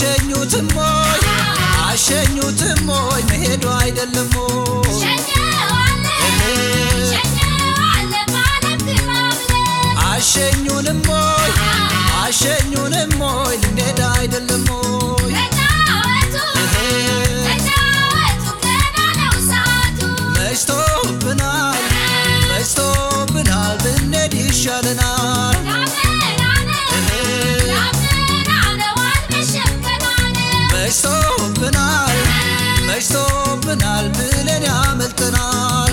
አሸኙትም ሞይ አሸኙትም ሞይ መሄዱ አይደለም ሞይ አሸኙንም ሞይ አሸኙንም ሞይ ልንሄድ አይደለም ሞይ መሽቶብናል መሽቶብናል ብንሄድ ይሻለናል መሽቶብናል መሽቶብናል ብለን ያመልጠናል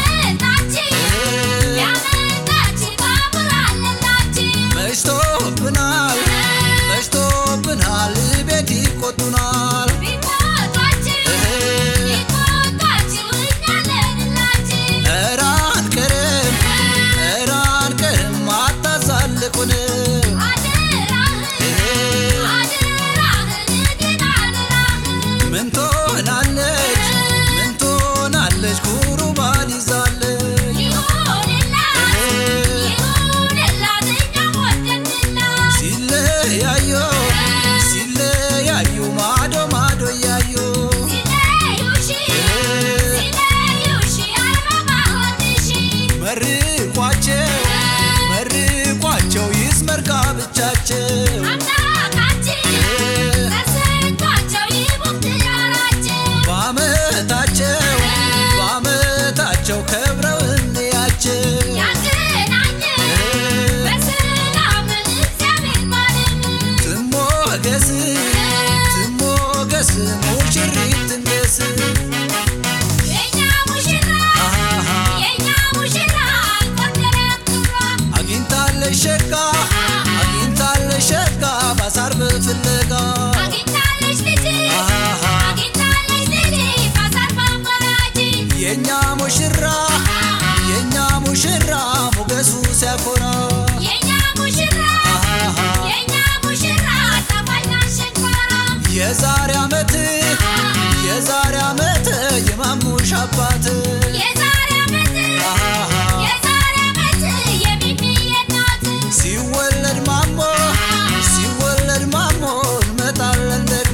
መሽቶብናል መሽቶብናል ቤት ይቆጡናል ኧረ አንቀርም ኧረ አንቀርም አታዛልቁን ምን ትሆናለች ምን ትሆናለች ኩሩ ባል ይዛለች ሲለያዩ ሲለያዩ ማዶ ማዶ እያዩ መርቋቸው መርቋቸው ይስመር ጋብቻቸው በአመታቸው በአመታቸው ከብረው እንያቸው ትሞገስ ትሞገስ ሙሽሪት ትንገስ አግኝታለሽ ሸጋ አግኝታለሽ ሸጋ ባሳር በፍለጋ የእኛ ሙሽራ የእኛ ሙሽራ ሞገሱ ሲያኮራ የዛሬ ዓመት የዛሬ ዓመት የማሙሽ አባት ሲወለድ ማሞ ሲወለድ ማሞ እንመጣለን ደግሞ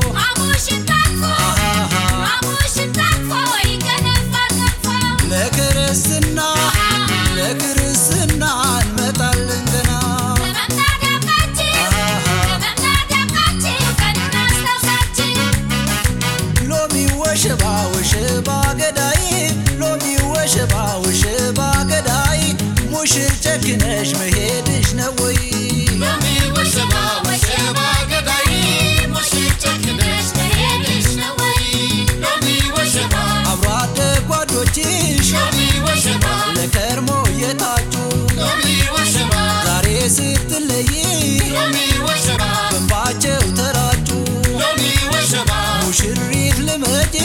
ለክርስትና ለክርስትና እንመጣለን ገና ሎሚ ወሸባ ወሸባ ገዳይ ሎሚ ወሸባ ወሸባ ገዳይ ሙሽር ጨክነሽ መሄድሽ ነው ወይ አብሮ አደግ ጓዶችሽ ለከርሞ የታጩ ዛሬ ስትለይ በንባቸው ተራጩ ሙሽሪት ልመጪ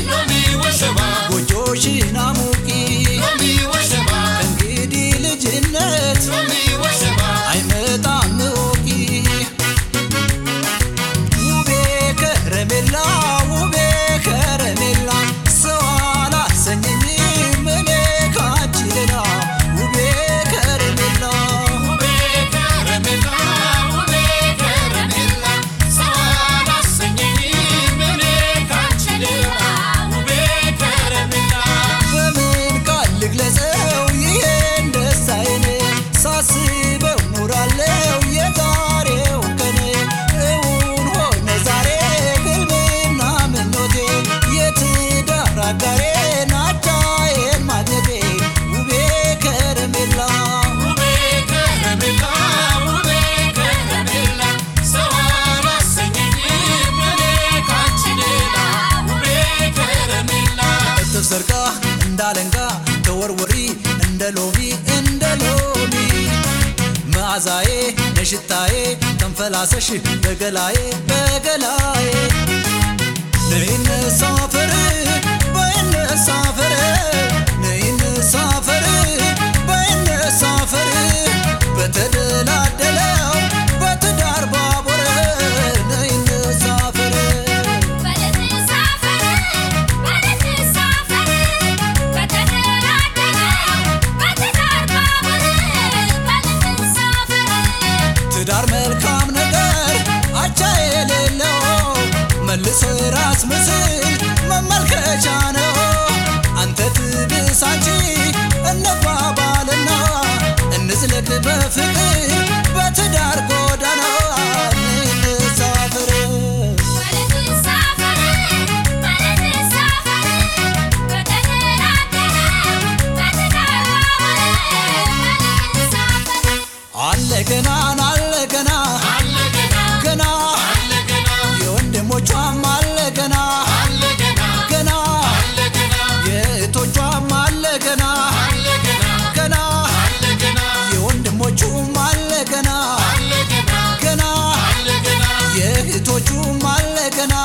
ጎጆሽን አሙቂ እንግዲህ ልጅነት አይመጣም እወቂ ውቤ ከረሜላ ውቤ ከረሜላ ሰው አላሰኘኝም እኔ ካንቺ ሌላ ውቤ ከረሜላ በምን ቃል ልግለጸው ይሄን ደስታዬን ሳስበው ኖራለው የዛሬውን ቀን እውን ሆነ ዛሬ ህልምና ምኞቴ የትዳር አጋሬ ናቻዬን ማግኘቴ ውቤ ከረሜላ እጥፍ ዘርጋ እንዳለንጋ ተወርወሪ እንደ ሎሚ እንደ ሎሚ መዓዛዬ ነሽታዬ ተንፈላሰሽ በገላዬ በገላዬ ነይነ ሳፈር በይነ ሳፈር ነይነ ሳፈር በይነ ሳፈር በተደላደለው በትዳር ባቡር ነይነ ሳፈር ትዳር መልካም ነገር አቻ የሌለው መልሶ የራስ ምስል መመልከቻ ነው አንተ ትብስ አንቺ እንባባልና እንዝለቅ በፍቅር በትዳር ጎዳና እንሳፈር አለ ገና አለ ገና ገና የወንድሞቿም አለ ገና ገና የእህቶቿም አለ ገና ገና የወንድሞቹም አለ ገና ገና የእህቶቹም አለ ገና